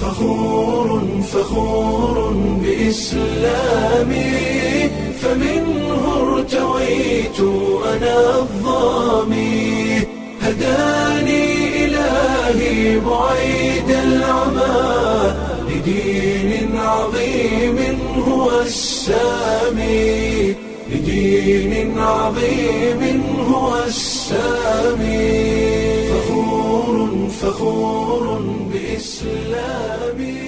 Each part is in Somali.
فخور فخور بإسلامي فمنه ارتويت أنا الظامي هداني إلهي بعيد العمى لدين عظيم هو السامي لدين عظيم هو السامي فخور فخور بإسلامي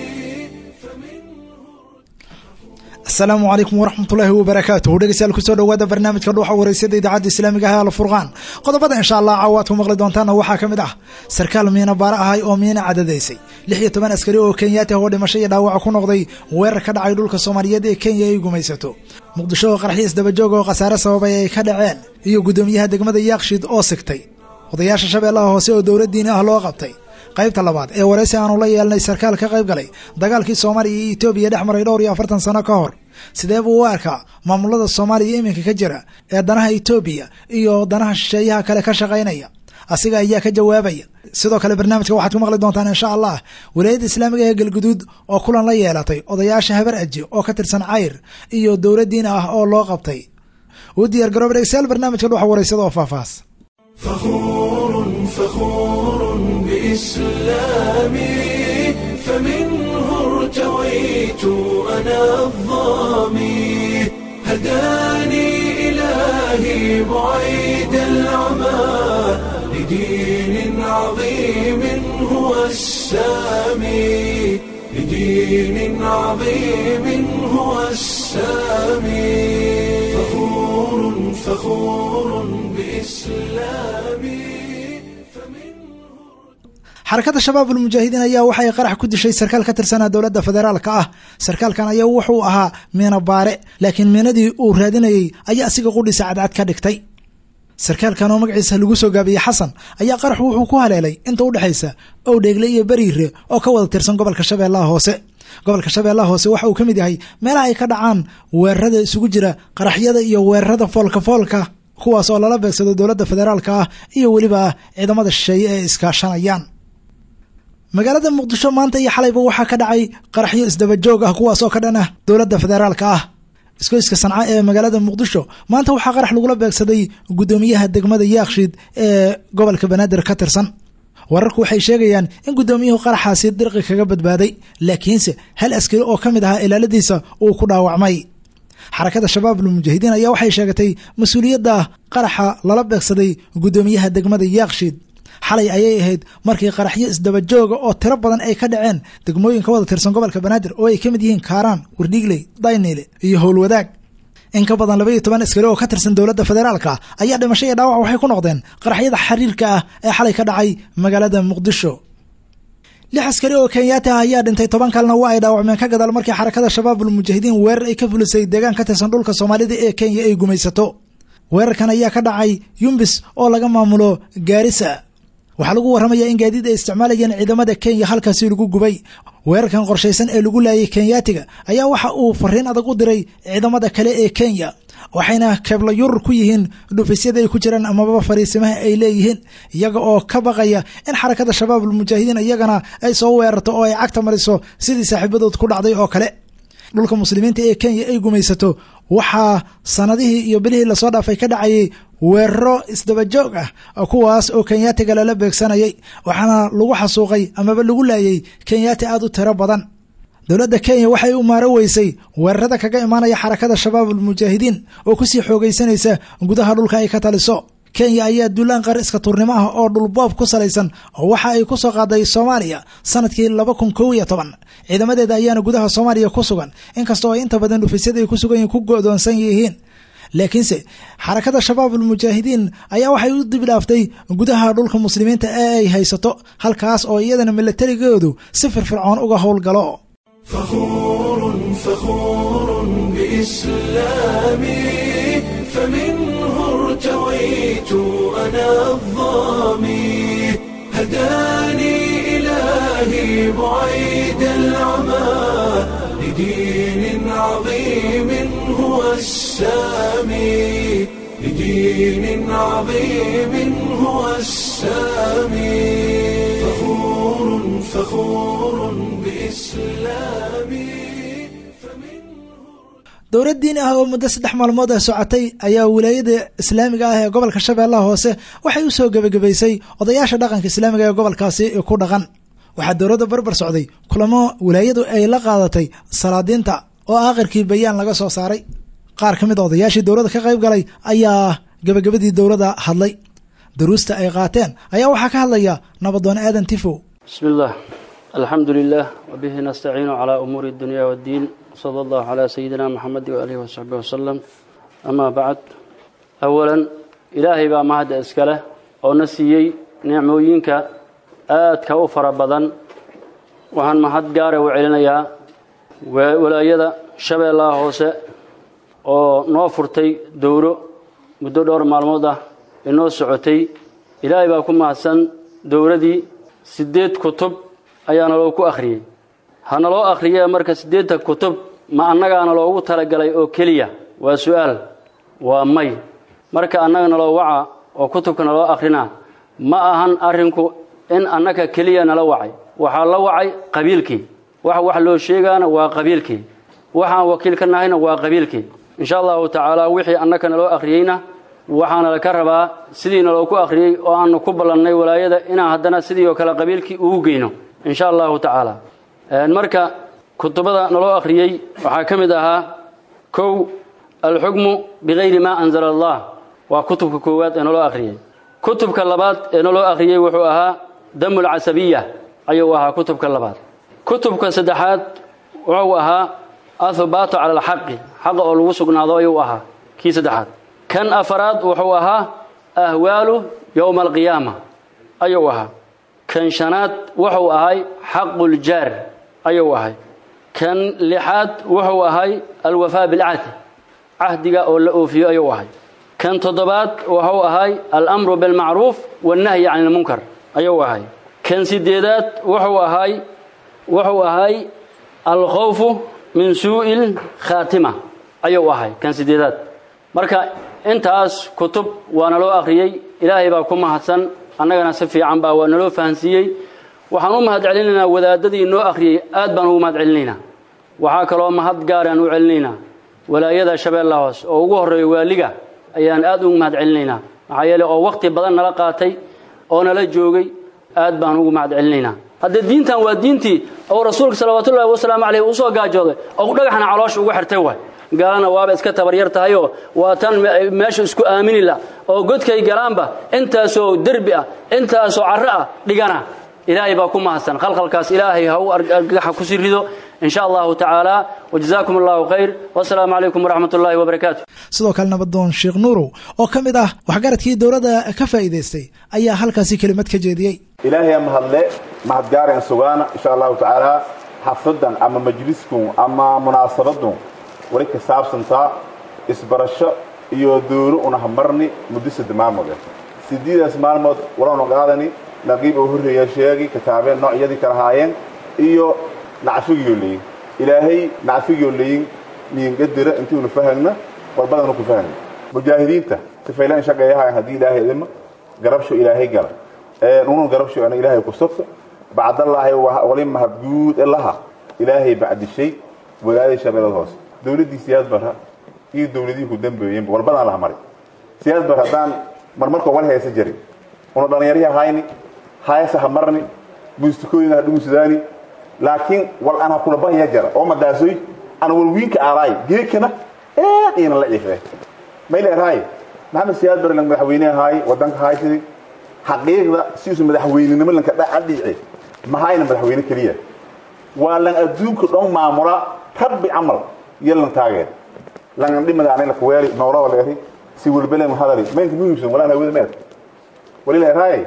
asalaamu calaykum waraxmatullaahi wabarakaatuh dhegeystayaal kusoo dhowaada barnaamijka dhuuxa wareysada idaacadda islaamiga ah alfurqaan qodobada insha allah caawaad ku maqli doontaana waxaa ka mid ah sarkaal miina baara ahay oo miina cadadaysay lix iyo toban askari oo kenyaati ah oo dhimasho iyo dhaawaca ku noqday weerar ka dhacay dhulka soomaaliyeed ee kenya ay gumaysato muqdisho oo qaraxyo isdabajoog oo khasaare sababay ay ka dhaceen iyo guddoomiyaha degmada yaaqshiid oo sigtay odayaasha shabeellaha hoose oo dowladdiini ah loo qabtay qaybta labaad ee waraysi aanu la yeelnay sarkaal ka qayb galay dagaalkii soomaaliya iyo etoobiya dhex maray dhowr iyo afartan sano ka hor sidee buu u arkaa maamulada soomaaliya iminka ka jira ee danaha etoobiya iyo danaha shisheeyaha kale ka shaqaynaya asiga ayaa ka jawaabaya sidoo kale barnaamijka waxaad ku maqli doontaan insha allah walaayadda islaamiga ee galguduud oo kulan la yeelatay odayaasha habar aji oo ka tirsan cayr iyo dowladdiin ah oo loo qabtay u diyaar garooba dhegeystayaal barnaamijka dhuxa waraysada oo faahfaahs فخور فخور بإسلامي فمنه ارتويت أنا الظامي هداني إلهي بعيد العمى لدين عظيم هو السامي لدين عظيم هو السامي فخور فخور بإسلامي xarakada shabaab ulmujaahidiin ayaa waxay qarax ku dishay sarkaal ka tirsanaa dowladda federaalka ah sarkaalkan ayaa wuxuu ahaa miina baare laakiin miinadii uu raadinayey ayaa asiga qudhiisa cadcad ka dhigtay sarkaalkan oo magaciisa lagu soo gaabiyey xasan ayaa qarax wuxuu ku haleelay inta u dhexaysa owdheegle iyo beriire oo ka wada tirsan gobolka shabeellaha hoose gobolka shabeellaha hoose waxa uu ka mid yahay meelaha ay ka dhacaan weerarada isugu jira qaraxyada iyo weerarada foolka foolka kuwaas oo lala beegsado dowladda federaalka ah iyo weliba ciidamada shisheeye ee iskaashanayaan magaalada muqdisho maanta iyo xalayba waxaa ka dhacay qaraxyo isdabajoog ah kuwaas oo ka dhan ah dowladda federaalka ah iskoyska sanca ee magaalada muqdisho maanta waxaa qarax lagula beegsaday guddoomiyaha degmada yaakshiid ee gobolka banaadir ka tirsan wararku waxay sheegayaan in guddoomiyuhu qaraxaasi dirqi kaga badbaaday laakiinse hal askari oo ka mid ahaa ilaaladiisa uu ku dhaawacmay xarakada shabaab ulmujaahidiin ayaa waxay sheegatay mas-uuliyadda qaraxa lala beegsaday guddoomiyaha degmada yaakshiid xalay ayay ahayd markii qaraxyo isdabajooga oo tiro badan ay ka dhaceen degmooyin ka wada tirsan gobolka banaadir oo ay ka mid yihiin kaaraan wardhiigley dayniile iyo howlwadaag in ka badan laba iyo toban askari oo ka tirsan dowladda federaalka ayaa dhimasho iyo dhaawac waxay ku noqdeen qaraxyada xiriirka ah ee xalay ka dhacay magaalada muqdisho lix askari oo kenyaati ah ayaa dhintay toban kalena waa ay dhaawacmeen ka gadaal markii xarakada shabaab ulmujaahidiin weerar ay ka fulisay deegaan ka tirsan dhulka soomaalida ee kenya ay gumaysato weerarkan ayaa ka dhacay yumbis oo laga maamulo gaarisa waxaa lagu warramayaa in gaadiid ay isticmaalayeen ciidamada kenya halkaasi lagu gubay weerarkan qorshaysan ee lagu laayay kenyaatiga ayaa waxa uu fariin adag u diray ciidamada kale ee kenya waxayna keebla yurur ku yihiin dhufisyada ay ku jiraan amaba fariisimaha ay leeyihiin iyaga oo ka baqaya in xarakada shabaab ulmujaahidiin iyagana ay soo weerarto oo ay cagta mariso sidii saaxiibadood ku dhacday oo kale dhulka muslimiinta ee kenya ay gumaysato waxaa sanadihii iyo bilihii lasoo dhaafay ka dhacayay weeraro isdabajoog ah kuwaas oo kenyaatiga lala beegsanayay waxaana lagu xasuuqay amaba lagu laayay kenyaati aada u tiro badan dowladda kenya waxay u maaro weysay weerarada kaga imaanaya xarakada shabaab ulmujaahidiin oo kusii xoogaysanaysa gudaha dhulka ay ka taliso kenya ayaa duulaan qar iska tuurnimo ah oo dhulboob ku salaysan oo waxa ay ku soo qaaday soomaaliya sanadkii laba kun kow iyo toban ciidamadeeda ayaana gudaha soomaaliya ku sugan inkastoo ay inta badan dhufisyada ay ku sugan yihiin ku go'doonsan yihiin laakiinse xarakada shabaab ulmujaahidiin ayaa waxay u dibidhaaftay gudaha dhulka muslimiinta ee ay haysato halkaas oo iyadana milatarigoodu si firfircoon uga howlgalo فخور فخور بإسلامي فمنه ارتويت أنا الظامي هداني إلهي بعيد العمى لدين عظيم هو السامي لدين عظيم هو السامي فخور فخور بإسلامي dowlad diini ah oo muddo saddex maalmood ah socotay ayaa wilaayada islaamiga ah ee gobolka shabeellaha hoose waxay u soo gebagabaysay odayaasha dhaqanka islaamiga ee gobolkaasi ku dhaqan waxaa dowladda barbar socday kulamo wilaayadu ay la qaadatay salaadiinta oo aakhirkii bayaan laga soo saaray qaar ka mid a odayaashii dowladda ka qayb galay ayaa gebagabadii dowladda hadlay daruusta ay qaateen ayaa waxaa ka hadlaya nabadoon aadan tifow بسم الله الحمد لله وبه نستعين على أمور الدنيا والدين صلى الله على سيدنا محمد وآله وصحبه وسلم أما بعد أولا إلهي بقى مهد أسكاله أو نسيي نعموينك آد كأفر بدن وهن مهد قارة وعلنيا ولايدا شبه الله هوسه oo noo furtay dowro muddo dhowr maalmood ah inoo socotay ilaahay baa ku mahadsan dowladii siddeed kutub ayaa naloo ku akhriyey ha naloo akhriyee marka siddeedta kutub ma annagaana loogu talagalay oo keliya waa su-aal waa may marka annaga naloo waca oo kutubka naloo akrinaa ma ahan arrinku in annaga keliya nala wacay waxaa la wacay qabiilkii wax wax loo sheegaana waa qabiilkii waxaan wakiil ka nahayna waa qabiilkii insha allahu tacaala wixii annaka naloo akhriyeyna waxaana laka rabaa sidii naloo ku akhriyey oo aanu ku ballannay walaayada inaan haddana sidii oo kale qabiilkii ugu geyno insha allahu tacaala marka kutubada naloo akhriyey waxaa ka mid ahaa kow alxukmu bikayri maa anzala allah waa kutubka koowaad ee naloo akhriyey kutubka labaad ee naloo akhriyey wuxuu ahaa damu lcasabiya ayuu ahaa kutubka labaad kutubka saddexaad wuxuu ahaa ahubaatu cala alxaqi xaqa oo lagu sugnaado ayuu ahaa kii saddexaad kan afaraad wuxuu ahaa ahwaalu yowma alqiyaama ayuu ahaa kan shanaad wuxuu ahay xaquljaar ayuu ahay kan lixaad wuxuu ahay alwafaa bilcahdi cahdiga oo la oofiyo ayuu ahay kan toddobaad wuxuu ahay alamru bilmacruuf wannahyi can ilmunkar ayuu ahay kan sideedaad wuxuu ahay wuxuu ahay alkhawfu min suu'il khaatima ayuu ahay kan sideedaad marka intaas kutub waa naloo akhriyey ilaahay baa ku mahadsan annagana si fiican baa waa naloo fahansiiyey waxaan u mahad celinaynaa wadaadadii noo akhriyey aad baan ugu mahad celinaynaa waxaa kaloo mahad gaaraan u celinaynaa walaayada shabeella hoos oo ugu horreeya waaliga ayaan aad ugu mahad celinaynaa maxaa yeele oo wakhti badan nala qaatay oo nala joogay aad baan ugu mahad celinaynaa haddee diintan waa diintii oo rasuulka salawaatullaahi wasalaamu caleyh uu soo gaajooday oo dhagaxna caloosha ugu xirtay waay gaalana waaba iska tabaryar tahayoo waa tan meesha isku aaminila oo godkay galaanba intaasoo derbi ah intaasoo carro ah dhigana ilaahay baa ku mahadsan khalkhalkaas ilaahay ha u argaxa ku sii rido in sha allahu tacaala wajazaakum allahu khayr wasalaamu calaykum waraxmat ullaahi wabarakaatu sidoo kale nabadoon sheekh nuurow oo ka mid ah waxgaradkii dowladda ka faa'iidaystay ayaa halkaasi kelimad ka jeediyey ilaahay mahadle mahadgaareen sugaana insha allahu tacaala xafladan ama majliskun ama munaasabadun wali ka saabsantaa isbarasho iyo dowlo unahamarni muddo sadde maalmood ah sideedaas maalmood walanu qaadani naqiib oo horreeya sheegi kitaabeen noocyadii kala haayeen iyo nacfigiyoo leyin ilaahay nacfigiyoo leyin niingadira intiinu fahagna walbadanu ku fahagna mujaahidiinta sifaylaan shaqeeyahayan haddii ilaahay idima garabsho ilaahay gala unun garabsho ana ilaahay ku sabta bacdallaahi wali mahadguud laha ilaahay bacdishay walaadii shabeelada hoose dowladdii siyaad bara iyo dowladihii ku dambeeyeenba walbadaan laha maray siyaad bar haddaan marmarkoo wal haysa jarin una dhallinyarihii hayni hayasa ha marni muustikooyina ha dhugusadaani laakiin wal aan ha kula bahya jara oo madaasoy ana walwiinka aalaay geekana aad iyana la ciifee mayla erhaay maxamed siyaad bare lang madaxweyne ahaay wadanka haysidi xaqiiqda siisu madaxweynenimo lanka dhadhiice mahayna madaxweyne keliya waa lan adduunka dhan maamula rabbi camal iyo lan taageer lan dhimada anay la kuweeli noolada leeri si walbele mahadali maynka muhiimsan walaan hawada meed walila erhaay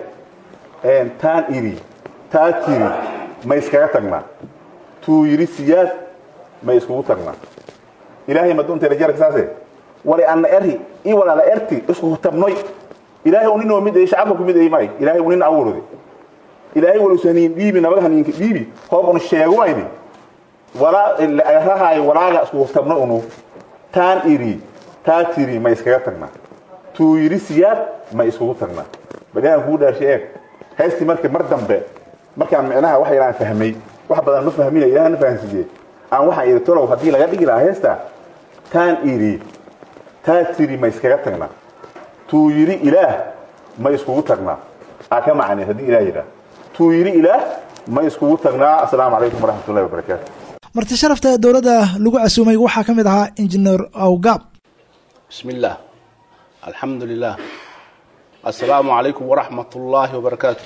taan iri taa tiri ma iskaga tagnaa tuu yidhi siyaad ma iskugu tagnaa ilaahay maduunteeda jarka saase wali anna eri i walaala erti isku tabnoy ilaahay unin oo mid ay shacabka ku mid ay may ilaahay unin awurudi ilaahay wal usaniin dhiibi nabaga haniinka dhiibi hoob un sheegumaydi walaa rahaay walaaga isku tabno unu taan iri taa tiri ma iskaga tagnaa tuu yidhi siyaad ma iskugu tagnaa bal ilaahan kugu dhaarshay eeg heystii marka mar dambe markaan micnaha wax yaraan fahmay wax badan ma fahmina ilaahna fahansiiye aan waxaan idhi tolow haddii laga dhigi lahaa heesta taan idhi taa tiri ma iskaga tagnaa tuu yidhi ilaah ma iskugu tagnaa aa ka macnay haddii ilaah yidhaah tuu yidhi ilaah ma iskugu tagnaa assalaamu calaykum waraxmatullahi wabarakaatu marti sharafta dowladda lagu casuumay waxaa ka mid ahaa injineer awgaab بسم الله الحمد لله السلام عليكم ورحمة الله وبركاته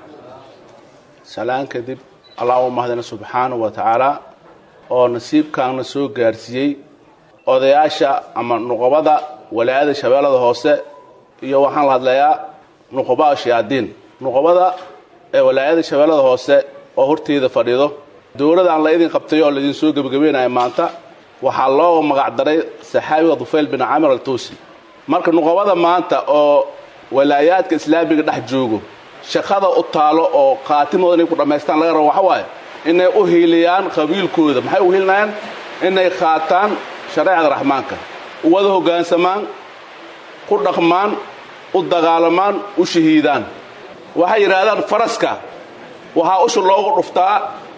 سلام كذب اللهم هدنا سبحانه وتعالى oo nasiibkaana soo gaarsiiyey odayaasha ama nuqabada walaayada shabeellada hoose iyo waxaan la hadlayaa nuqabaa shayaadiin nuqabada ee walaayada shabeellada hoose oo horteeda fadhido dowladaan la idin qabtay oo laidin soo gebagabeynaya maanta waxaa loo magacdaray saxaabiga dufayl bin camir altuusi marka nuqabada maanta oo walaayaadka islaamiga dhex joogo shaqada u taalo oo khaatimooda inay ku dhammaystaan laga rabo waxa waaye inay u hiiliyaan qabiilkooda maxay u hiilinayaan inay qaataan shareecada raxmaanka u wada hoggaansamaan ku dhaqmaan u dagaalamaan u shahiidaan waxay yidhaahdaan faraska waxaa usha loogu dhuftaa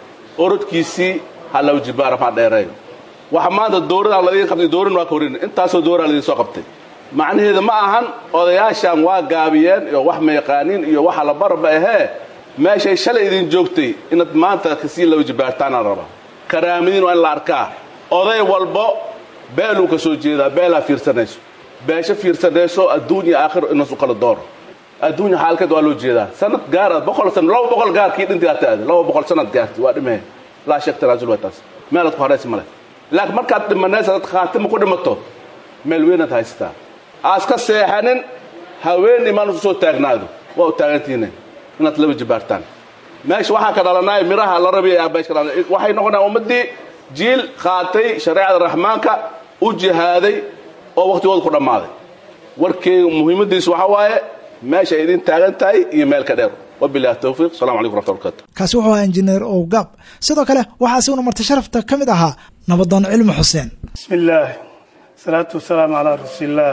orodkiisii halaw jibaar maa dheereeyo waxa maanta dowladaan ladiin qabtay dowladna waa ka horin intaasoo dowlaa ladiin soo qabtay macnaheedu ma ahan odayaashan waa gaabiyeen iyo wax ma yaqaaniin iyo waxa la barba ahee meeshay shalay idin joogtay inaad maanta kasii laba jibaartaanaan raba karaamadiin waa in la arkaa oday walbo beeluu ka soo jeedaa beelaa fiirsanayso beesho fiirsanayso adduun iyo aakhiro inaas u kala dooro adduunya xaalkeed waa loo jeedaa sanad gaar boqol san laba boqol gaarkii dhintigaa taade laba boqol sanad gaarti waa dhimee laa sheek tanaasul waa taas meelaad ku haraysi male laakiin markaad dhimanaysa dad khaatima ku dhimato meel weynaad haysataa aaska seexanin haween imaan isu soo taagnaado waa u taagantihiine inaad laba jibaartaan meesha waxaa ka dhalanaya miraha la rabiya meesha ka dhalanaya waxay noqonayaan ummaddii jiil qaatay shareecada raxmaanka u jihaaday oo waqtigooda ku dhammaaday warkeyga muhiimadiisu waxaa waaye meesha ay idin taagan tahay iyo meel ka dheer wabilahi towfiiq assalamu calaykum raxmatullahi barakatu kaasi wuxuu ahaa injineer owgaab sidoo kale waxaa asiguna marti sharafta ka mid ahaa nabadoon cilmi xuseen بسم الله الصلاة والسلام على رسول الله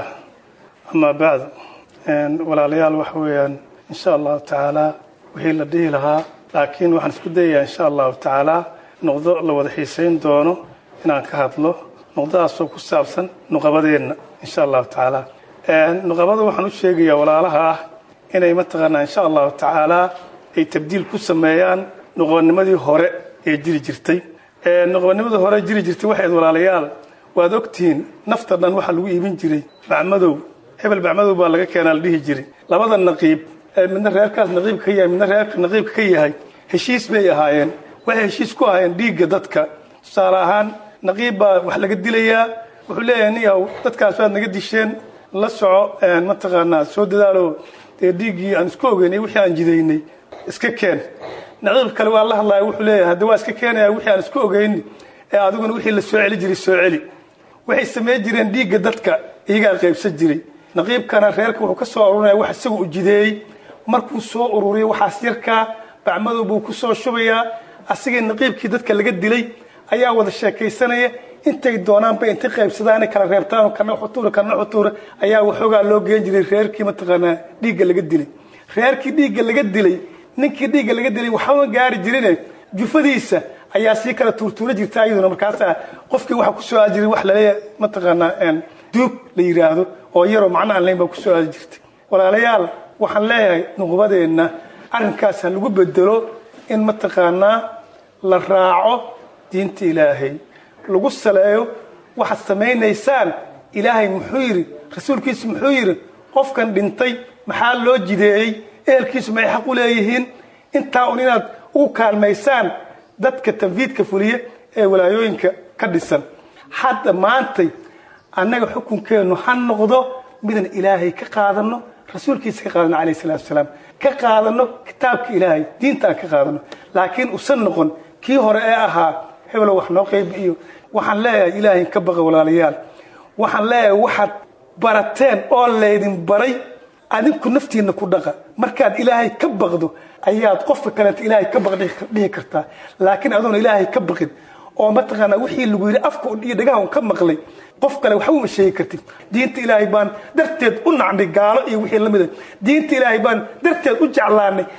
أما بعد walaalayaal waxa weeyaan insha allahu tacaala wixii la dhihi lahaa laakiin waxaan isku dayayaa insha allahu tacaala noqdo la wada xiisayn doono inaan ka hadlo noqdadaasoo ku saabsan nuqabadeenna insha allahu tacaala nuqabada waxaan u sheegayaa walaalaha ah inay mataqaanaa insha allahu tacaala ay tabdiil ku sameeyaan nuqabanimadii hore ee jiri jirtay nuqabanimadii hore jiri jirtay waxayd walaalayaal waad ogtihiin nafta dhan waxaa lagu iibin jiray bacmadow hebel bacmadow baa laga keenaa la dhihi jiray labada naqiib ee midna reerkaas naqiibka ka yahay midna reerka naqiibka ka yahay heshiis bay ahaayeen waxay heshiis ku ahaayeen dhiigga dadka tusaale ahaan naqiib baa wax laga dilayaa wuxuu leeyahay niyaw dadkaas waad naga disheen la soco mataqaanaa soo dadaalo dee dhiiggii aan isku ogeynay wixii aan jidaynay iska keen naqiib kale waa la hadlaya wuxuu leeyahay hadda waa iska keenaya wixii aan isku ogeyni ee adiguna wixii la soo celi jiray soo celi waxay samayn jireen dhiigga dadka iyagaa qaybsan jiray naqiibkana reerka wuxuu ka soo arurinaya wax isaga u jideeyey markuu soo ururiyo waxaas yarkaa bacmadow buu ku soo shubayaa asigii naqiibkii dadka laga dilay ayaa wada sheekaysanaya intay doonaanba intay qaybsadaan kala reebtaan kana xutuura kana xutuura ayaa waxoogaa loo geen jiray reerkii mataqaanaa dhiigga laga dilay reerkii dhiigga laga dilay ninkii dhiigga laga dilay waxama gaari jirine jufadiisa ayaa sii kala tuurtuura jirta iyaduna markaasaa qofkii waxa kusoo aadi jiray wax laleeyahay mataqaanaa duug la yidhaahdo oo yaroo macno aan layn baa kusoo aadi jirtay walaalayaal waxaan leeyahay nuqbadeenna arrinkaas ha lagu bedelo in mataqaanaa la raaco diinta ilaahay lagu saleeyo waxaad samaynaysaan ilaahay muxuu yidhi rasuulkiisu muxuu yidhi qofkan dhintay maxaa loo jideeyey ehelkiisu maxay xaq u leeyihiin intaa un inaad ugu kaalmaysaan dadka tanfiidka fuliya ee walaayooyinka ka dhisan hadda maantay annaga xukunkeennu ha noqdo midaan ilaahay ka qaadano rasuulkiisa ka qaadano calayh salatu wasalaam ka qaadano kitaabka ilaahay diinta aan ka qaadano laakiin usan noqon kii hore ee ahaa hebelow wax noo qaybi iyo waxaan leeyahay ilaahay ka baqa walaalayaal waxaan leeyahay waxaad barateen oo laydin baray adinku naftiinna ku dhaqa markaad ilaahay ka baqdo ayaad qofka kaleeta ilaahay ka baq dhihi kartaa laakiin adoona ilaahay ka baqin oo mataqaanaa wixii lagu yidhi afka iyo dhagaha un ka maqlay qof kale waxba uma sheegi kartid diinta ilaahay baan darteed u nacnay gaalo iyo wixii la mida diinta ilaahay baan darteed u jeclaanay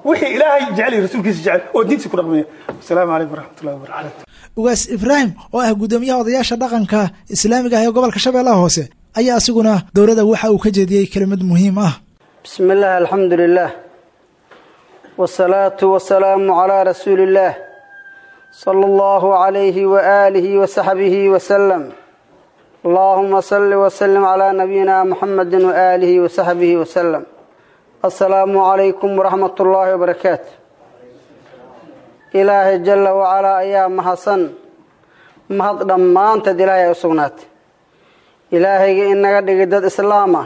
wixii ilaahay jecel iyo rasuulkiisa jecel oo diintiisa ku dhaqmaya asalaamu calaykum waraxmatullahi wabarakatu ugaas ibraahim oo ah guddoomiyaha odayaasha dhaqanka islaamiga ah ee gobolka shabeellaha hoose ayaa asiguna dowladda waxa uu ka jeediyey kelimad muhiim ah بسم الله الحمد لله والصلاة والسلام على رسول الله صلى الله عليه وآله وصحبه وسلم اللهم صل وسلم على نبينا محمد وآله وصحبه وسلم السلام عليكم ورحمة الله وبركاته إلهي جل وعلا أيام محسن mahad dhammaanteed ilaahay ay u sugnaatay ilaahayga inaga dhigay dad islaama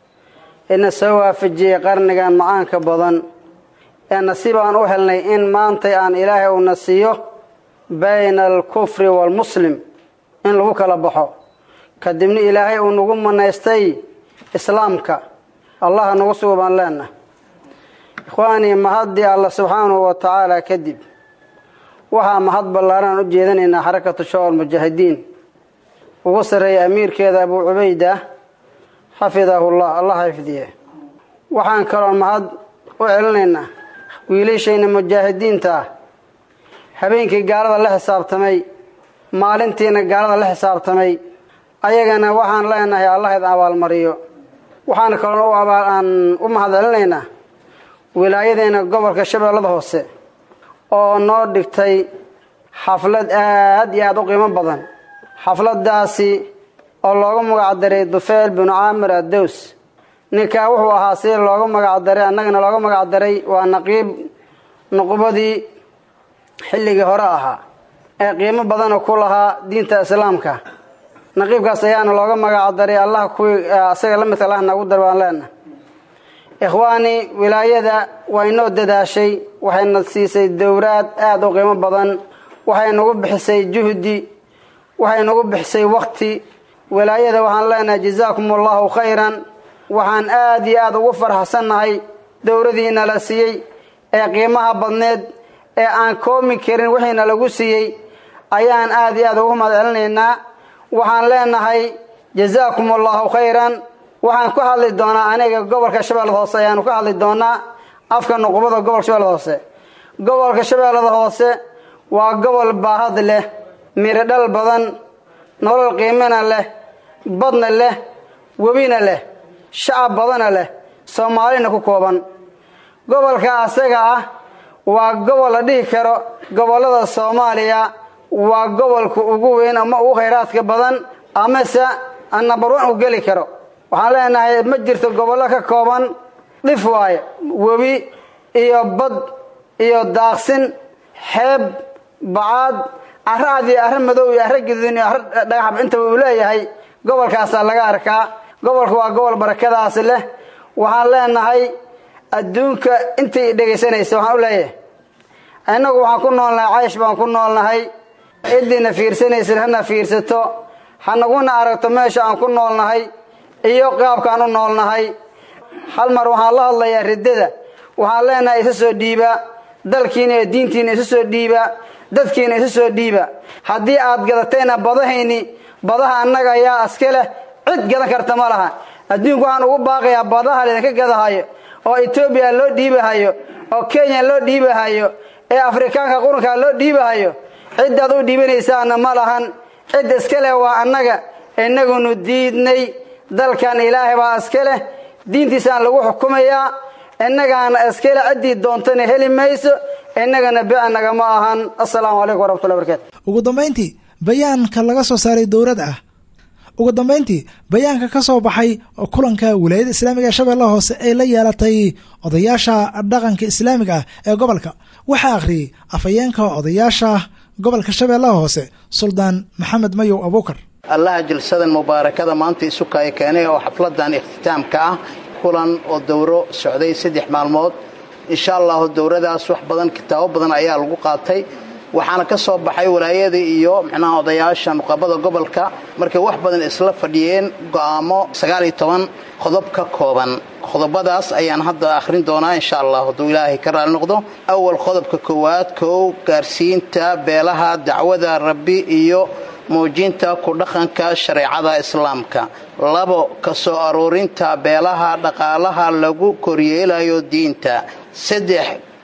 ina soo waafajiyey qarnigan macaanka badan ee nasiib aan u helnay in maantay aan ilaahay uuna siiyo bayna alkufri waalmuslim in lagu kala baxo kadibna ilaahay uu nagu manaystay islaamka allaha nagu sugo baan leenahay ikhwaanii mahaddii alla subxaanahu wa tacaala kadib waxaa mahad ballaaran u jeedanaynaa xarakatu shawal mujaahidiin ugu sarreeya amiirkeeda abuu cubayda xafidahullah allah xifdiye waxaan kaloo mahad u celinaynaa wiilashayna mujaahidiinta ah habeenkii gaalada la xisaabtamay maalintiina gaalada la xisaabtamay ayagana waxaan leenahay allah idin abaalmariyo waxaan kaloo aan u mahad celinaynaa wilaayadeena gobolka shabeellada hoose oo noo dhigtay xaflad aad iyo aada u qiimo badan xafladaasi oo loogu magacdaray dufeel binu caamir addows ninkaa wuxuu ahaa si loogu magacdaray annagana loogu magacdaray waa naqiib nuqubadii xilligii hore ahaa ee qiimo badana ku lahaa diinta islaamka naqiibkaas ayaana looga magacdaray allah kuwii asaga la midka allah nagu dar baan leenahay ikhwaani wilaayada waa inoo dadaashay waxayna siisay dowraad aada u qiimo badan waxay nagu bixisay juhdi waxay nagu bixisay wakti wilaayada waxaan leenahay jazaakum allahu khayran waxaan aada iyo aada ugu farxsannahay dowradiina la siiyey ee qiimaha badneed ee aan koomi karin wixiina lagu siiyey ayaan aada iyo aada ugu mahad celinaynaa waxaan leenahay jazaakum allahu khayran waxaan ku hadli doonaa aniga gobolka shabeellada hoose ayaanu ka hadli doonaa afka nuqubada gobolka shabeellada hoose gobolka shabeellada hoose waa gobol baahad leh mirodhal badan nolol qiimana leh badna leh webina leh shacab badana leh soomaalina ku kooban gobolka asaga ah waa gobol la dhihi karo gobollada soomaaliya waa gobolka ugu weyn ama ugu khayraadka badan amase nabarwan u geli karo waxaan leenahay ma jirto gobollo ka kooban dhif waaye webi iyo bad iyo daaqsin xeeb bacaad carro cad iyo arro madow iyo arro gaduudin iyo arro dhagaxab intaba uu leeyahay gobolkaasaa laga arkaa gobolka waa gobol barakadaasi leh waxaan leenahay adduunka intay dhegaysanaysa waxaan u leeyahay innagu waxaan ku noolnahay caysh baan ku noolnahay cidiina fiirsanaysan hana fiirsato hanaguna aragto meesha aan ku noolnahay iyo qaabkaan u noolnahay hal mar waxaan la hadlayaa riddada waxaan leenahay isa soo dhiiba dalkiina iyo diintiina isa soo dhiiba dadkiina isa soo dhiiba haddii aad gadatayna badahayni badaha annaga ayaa aska leh cid gadan karta ma laha adduunku waxaan ugu baaqayaa badaha laydinka gadahayo oo etoobiya loo dhiibahayo oo kenya loo dhiibahayo ee afrikaanka qurunka loo dhiibahayo ciddaad u dhiibanaysaana ma lahan cidda iska leh waa annaga innagunu diidnay dalkan ilaahay baa iska leh diintiisaan lagu xukumayaa innagaana iska leh ciddii doontana heli mayso innagana bicnaga ma ahan assalaamu calaykum waraxmatullahi barakaatu ugu dambayntii bayaanka laga soo saaray dowlad ah ugu dambayntii bayaanka ka soo baxay kulanka wilaayada islaamiga ee shabeellaha hoose ee la yeelatay odayaasha dhaqanka islaamiga ah ee gobolka waxaa akhriyey afhayeenka odayaasha gobolka shabeellaha hoose suldaan maxamed mayow abuukar allaha jilsadan mubaarakada maanta isu kaya keenay oo xafladan ikhtitaamka ah kulan oo dowro socday saddex maalmood insha allahu dowradaas wax badan kitaabo badan ayaa lagu qaatay waxaana ka soo baxay walaayada iyo micnaha odayaasha nuqabada gobolka markay wax badan isla fadhiyeen go'aamo sagaal iyo toban qodob ka kooban qodobadaas ayaan hadda akhrin doonaa insha allah hadduu ilaahay ka raali noqdo awal qodobka koowaad kow gaarsiinta beelaha dacwada rabbi iyo muujinta ku dhaqanka shareecada islaamka labo ka soo aruurinta beelaha dhaqaalaha lagu koryeelayo diinta saddex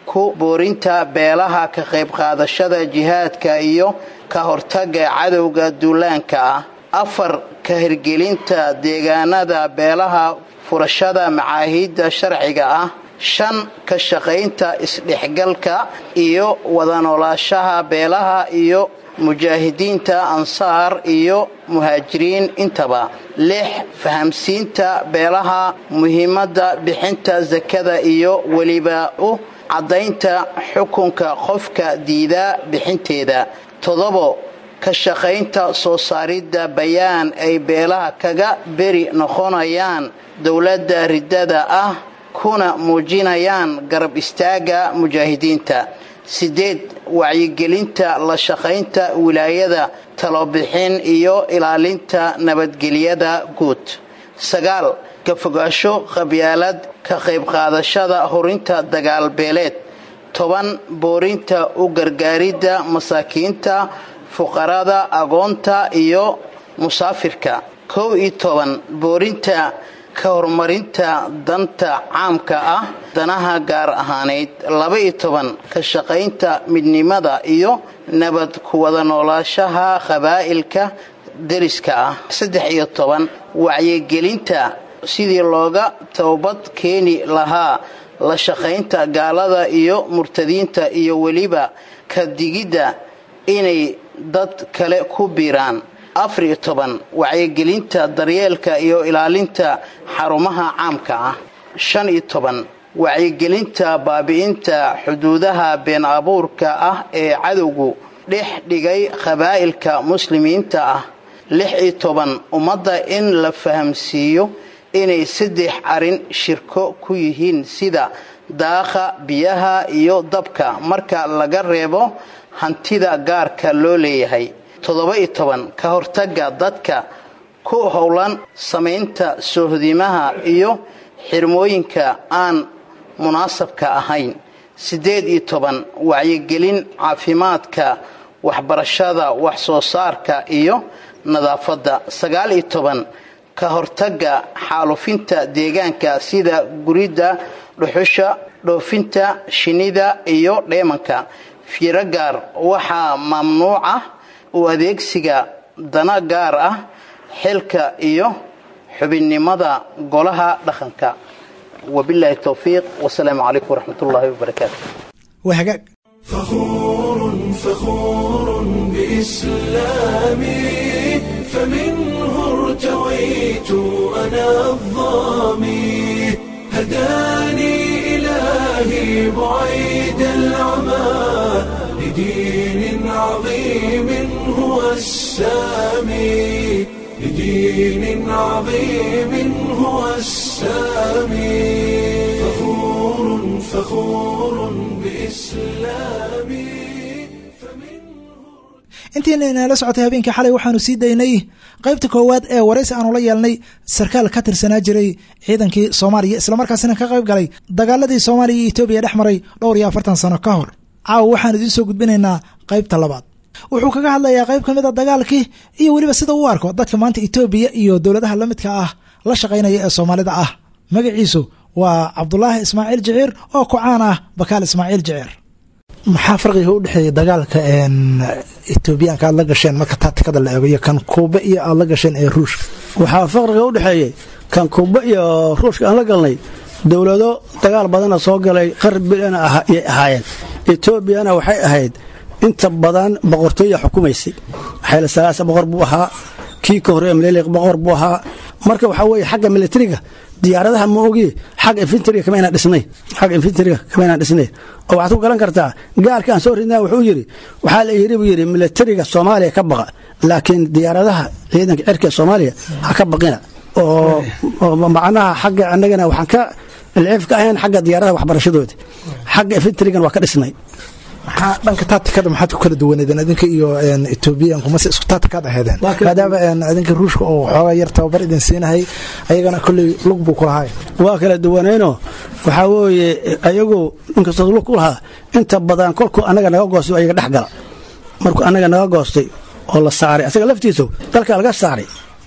ku boorinta beelaha ka qayb qaadashada jihaadka iyo ka hortaga cadowga duulaanka ah afar ka hirgelinta deegaanada beelaha furashada macaahiidda sharciga ah shan ka shaqaynta isdhexgalka iyo wada noolaashaha beelaha iyo mujaahidiinta ansaar iyo muhaajiriin intaba lix fahamsiinta beelaha muhiimadda bixinta sakada iyo weliba u caddaynta xukunka qofka diida bixinteeda toddobo ka shaqaynta soo saaridda bayaan ay beelaha kaga beri noqonayaan dowladda riddada ah kuna muujinayaan garab istaagga mujaahidiinta sideed wacyigelinta la shaqaynta wilaayada talobixin iyo ilaalinta nabadgelyada guud sagaal ka fogaasho qabyaalad ka qayb qaadashada horinta dagaalbeeleed toban boorinta u gargaaridda masaakiinta fuqarada agoonta iyo musaafirka kow iyo toban boorinta ka horumarinta danta caamka ah danaha gaar ahaaneyd laba-iyo toban ka shaqaynta midnimada iyo nabad ku wada noolaashaha qabaa'ilka deriska ah saddex iyo toban wacyigelinta sidii looga toobad keeni lahaa la shaqaynta gaalada iyo murtadiinta iyo weliba ka digidda inay dad kale ku biiraan afar iyo toban wacyigelinta daryeelka iyo ilaalinta xarumaha caamka ah shan iyo toban wacyigelinta baabi'inta xuduudaha been abuurka ah ee cadowgu dhex dhigay qabaa'ilka muslimiinta ah lix iyo toban ummadda in la fahamsiiyo inay saddex arrin shirko ku yihiin sida daaqa biyaha iyo dabka marka laga reebo hantida gaarka loo leeyahay toddoba-iyo toban ka hortagga dadka ku howlan samaynta soohdimaha iyo xirmooyinka aan munaasabka ahayn siddeed iyo toban wacyigelin caafimaadka waxbarashada wax soo saarka iyo nadaafadda sagaal iyo toban ka hortagga xaalufinta deegaanka sida guridda dhuxusha dhoofinta shinnida iyo dheemanka fiiro gaar waxaa mamnuuc ah u adeegsiga dana gaar ah xilka iyo xubinnimada golaha dhaqanka wabilaahi towfiiq wasalaamu calaykum waraxmat ullaahi wabarakaatu waa hagaag فخور فخور بإسلامي فمنه ارتويت أنا الظامي هداني إلهي بعيد العمى لدين عظيم هو السامي لدين عظيم هو السامي فخور فخور بإسلامي intiina inala socotay habeenkii xalay waxaanu sii daynay qaybta koowaad ee waraysi aanu la yeelnay sarkaal ka tirsanaa jiray ciidankii soomaaliya islamarkaasina ka qayb galay dagaaladii soomaaliya iyo etoobiya dhex maray dhowr iyo afartan sano ka hor caawa waxaan idiin soo gudbinaynaa qaybta labaad wuxuu kaga hadlayaa qayb ka mid a dagaalkii iyo weliba sida uu arko dadka maanta etoobiya iyo dowladaha la midka ah la shaqaynaya ee soomaalida ah magaciisu waa cabdulaahi ismaaciil jiciir oo kocaan ah bakaal ismaaciil jiciir maxaa farqiga u dhexeeya dagaalka etoobiyaanka aad la gasheen marka taatikada la eego iyo kan kuuba iyo aad la gasheen ee ruushka waxaa faqriga u dhexeeyey kan kuuba iyo ruushka aan la galnay dowlado dagaal badana soo galay qarib bilana ayay ahaayeen etoobiyana waxay ahayd inta badan boqortooya xukumaysay xayla salaasa boqor buu ahaa kii ka horreeya maleeliq boqor buu ahaa marka waxaa weeye xagga militariga diyaaradaha ma ogi xagga infantriga kama inaan dhisnay xagga infantriga kama inaan dhisnay oo waxaad ku galan kartaa gaalka aan soo ridnaa wuxuu yidhi waxaa la yidhi buu yidhi militariga soomaaliya ka baqa laakiin diyaaradaha ciidanka cirka ee soomaaliya ha ka baqina oo macnaha xagga annagana waxaan ka ilciif ka ahayn xagga diyaaradaha waxbarashadooda xagga infantrigan waa ka dhisnay maxaa dhanka taatikada maxaad ku kala duwaneedeen idinka iyo etoobiyaanku mase isku taatikaad aheedeen maadaama idinka ruushka oo xoogaa yar tababar idin siinahay ayagana kolley lug buu ku lahaay waa kala duwanayno waxaa weeye ayagu inkastoo lug ku lahaa inta badan kolkuu annaga naga goostay ayaga dhex gala markuu annaga naga goostay oo la saaray asaga laftiisu dalka laga saaray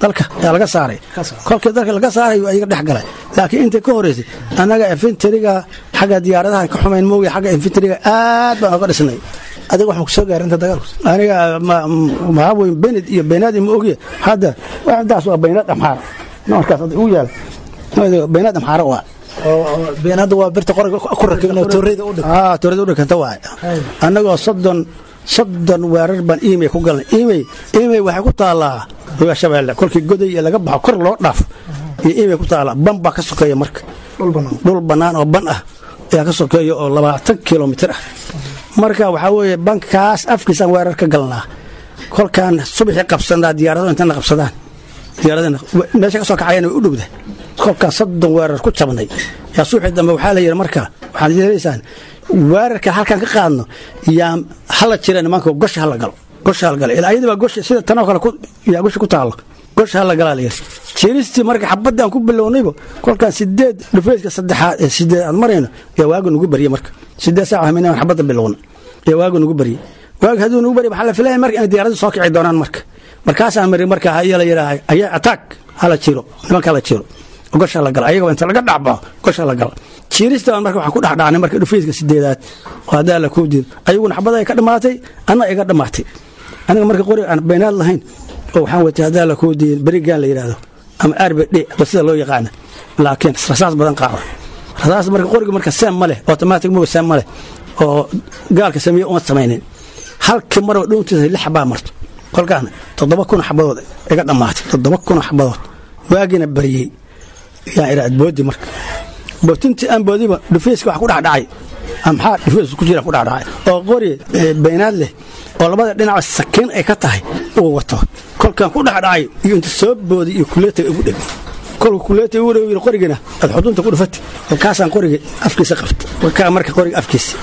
dalka ayaa laga saaray kolkii dalka laga saaray ayaga dhex galay laakiin intii ka horeysay annaga infentriga xagga diyaaradaha ka xumayn moogi xagga infentriga aad baan oga dhisnay adiga waxaan kusoo gaaray inta dagaalku aniga maxaa wey bened iyo beenaadi ma ogiya hadda waxdaas waa beenaad amxaara markaas u yaal beenaad amxaara waa beenaadda waa birta qoriga ku rakibin oo tooreyda u dhig aa tooreyda u dhiganta waay annagoo soddon soddon weerar baan imey ku galnay imey imey waxay ku taallaa ruga shabeelle kolkii goday iyo laga baxo kor loo dhaaf iyo imey ku taallaa ban baa ka sokeeya marka dhul bannaan oo ban ah ayaa ka sokeeya oo labaatan kilomitir ah marka waxaa weeye bankaas afkiisaan weerar ka galnaa kolkaan subaxii qabsanaa diyaarado intana qabsadaan diyaaradana meesha ka soo kacayana way u dhowda kolkaan soddon weerar ku jabnay yaa subaxii dambe waxaa la yidhi marka waxaad yeelaysaan weerarka halkaan ka qaadno yaa hala jira nimanka gosha hala galo gosha hala galo ilaa ayadaba gosha sida tanoo kale yaa gosha ku taalo gosha hala galaa la yidhi jiristii marka xabadaan ku bilownayba kolkaan sideed dhufeyska saddexaad ee sideed aan marayno yaa waaga nugu baryey marka sideed saaca haminaan xabadda bilowna yaa waaga nugu baryey waaga hadduu nugu baryey waxaa la filaya marka inay diyaaraddu soo kici doonaan marka markaasaan mari marka ayaa la yidhaaha ayaa attack hala jiro nimanka hala jiro gosha la gala ayagoo inta laga dhacbao gosha la gala jiiristaan marka waxaan ku dhexdhacnay marka dhufeyska sideedaad oo haddaa la kuu diido ayaguna xabada ay ka dhammaatay anna iga dhammaatay aniga marka qori aan baynaad lahayn oo waxaan watay haddaa la kuu diidin berigaan la yidhaahdo ama arbd ba sida loo yaqaana laakiin rasaas badan qaada rasaas marka qoriga marka seem ma leh automatic moga seem ma leh oo gaalka sameeye uma samaynin halkii marba dhuuntiisa lix baa marto kolkaana toddoba kun xabadood iga dhammaatay toddoba kun xabadood waagina baryey yaan iraad boodi marka bootintii aan boodiba dhufeyska wax ku dhexdhacay maxaa dhufeys ku jira ku dhexdhacay oo qori baynaad leh oo labada dhinaca sakiin ay ka tahay uu wato kolkaan ku dhexdhacay iyo inta soo boodi iyo kuleetay ugu dheg kolka kuleetay ugu dheg qorigina aad xudunta ku dhufata kolkaasaan qoriga afkiisa qabta kaa marka qoriga afkiisa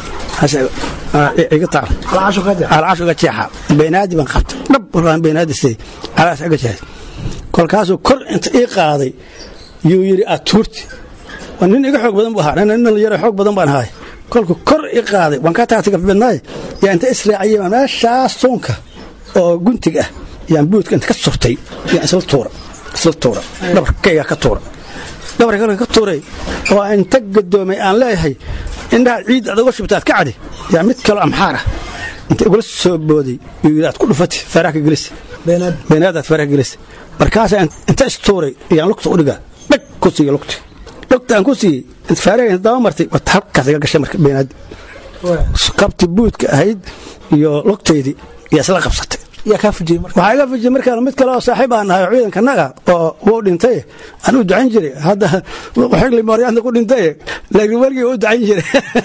iga taal alcaashu iga jeexa baynaadi baan qabta dhab warkaan baynaadi siday alaas iga jeexa kolkaasuu kor inta ii qaaday yuu yidhi aad tuurti nin iga xoog badan bu ahaa nin yaro xoog badan baan ahay kolku kor i qaaday waan ka taagtay gafbadnaay yaa inta israaciyay baan meeshaas suunka oo guntig ah yaan buudka inta ka surtay yaan isla tuura isla tuura dhabarkayga ka tuura dhabarka ka tuuray oo inta gadoomay aan leeyahay indhaha ciid aad uga shubta aad ka cadi yaa mid kaloo amxaar ah inta igula soo booday yuu yidhi aad ku dhufati faaraha gelisa beenaadaad faaraha gelisa markaasaa inta istuuray yaan lugta u dhigaa dhag ku siiya lugta lugta aan ku siiyey faaraha daba martay wata halkaas iga gashay marka beenaadi qabti buudka ahayd iyo lugtaydii yaa isla qabsatay yaa kaa fujiyey marka waxaa iga fujiyey markaan mid kale oo saaxiib aan nahay oo ciidankanaga oo wuu dhintay aan u ducayn jiray hadda xigli mooryaanta ku dhintay laakiin weligii u ducayn jiray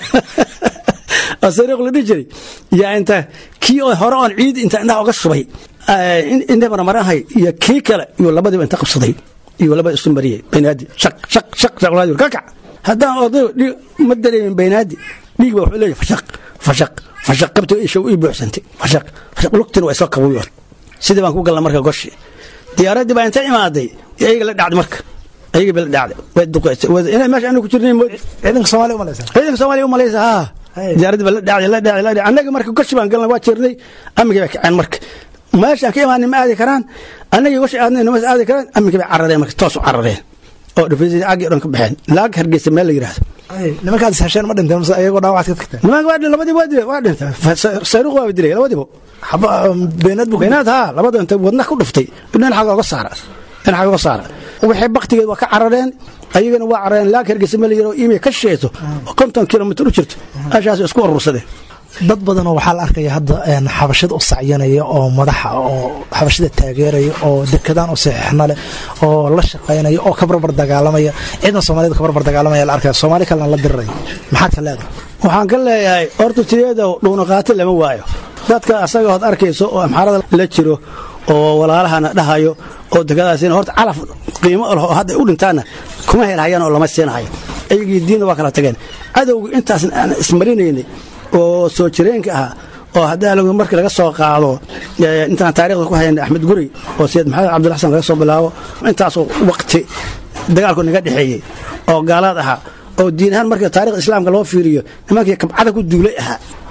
oo sariiq la dhihi jiray yaa inta kii oo hore oon ciid inta indhaha uga shubay inta marmarahay iyo kii kale iyo labadiiba inta qabsaday iyo labada isu mariyey baynaadi shaq shaq shaq shaqlaadi kakac haddaan odayo ma dareemin baynaadi dhiig ba wuxuu leeyahay fashaq fashaq fashaq qabta isha ii buuxsantay fashaq fashaq lugtina waa isoo qabuyoon sidii baan ku galna marka goshi diyaaraddii baa inta imaaday ayaga la dhacday marka ayaga ba la dhacday way duqeysay inay meesha anu ku jirnay mood ciidanka soomaaliya umalaysa ciidanka soomaaliya umalaysa haa diyaaraddii baa la dhacday la dhacday la dhacday annaga marka goshi baan galnay waa jirnay amigii baa kaceen marka meeshaan ka imaanin ma aadi karaan annagii goshi aadnayna ma aadi karaan amigii bay carareen marka toos u carareen oo dhufaysadii caggii dhan ka baxeen laag hargeysa meel la yidhaahdo nimankaad is hesheen ma dhinteen mase ayagoo dhaawacaad ka tagteen nimanka waa labadiiba waa dilay waa dhinteen sayruuq waa dilay labadiiba beenaad bu beenaad haa labada inta wadna ku dhuftay dhinaca oga saara dhinaca oga saara waxay baktigeed waa ka carareen ayagana waa carareen laag hargeysa meel la yidhaahdo imay ka shishayso oo konton kilomitir u jirto meeshaas isku urursadeen dad badanoo waxaa la arkaya hadda xabashada u sacyanaya oo madaxa oo xabashada taageeraya oo dekadaan u saxiixna leh oo la shaqaynaya oo ka barbar dagaalamaya ciidan soomaaliyed ka barbar dagaalamaya la arkaya soomaali kalena la diriraya maxaad ka leedahay waxaan ka leeyahay horta tiyeedow dhuunaqaato lama waayo dadka asaga ood arkayso oo amxaarada la jiro oo walaalahana dhahayo oo dekadaasina horta calaf qiimo leh oo hadda u dhintaanna kuma helhayaan oo lama siinahayo ayagii diinna waa kala tageen cadowga intaasna aan ismarinaynay oo soo jireenka ah oo haddaa markii laga soo qaado intaan taarikhda ku hayna axmed guri oo sayid maxamed cabdilla xasan laga soo bilaabo intaasoo waqti dagaalku naga dhexeeyey oo gaalaad ahaa oo diin ahaan marka taarikhda islaamka loo fiiriyo nimankii kabcada ku duulay ahaa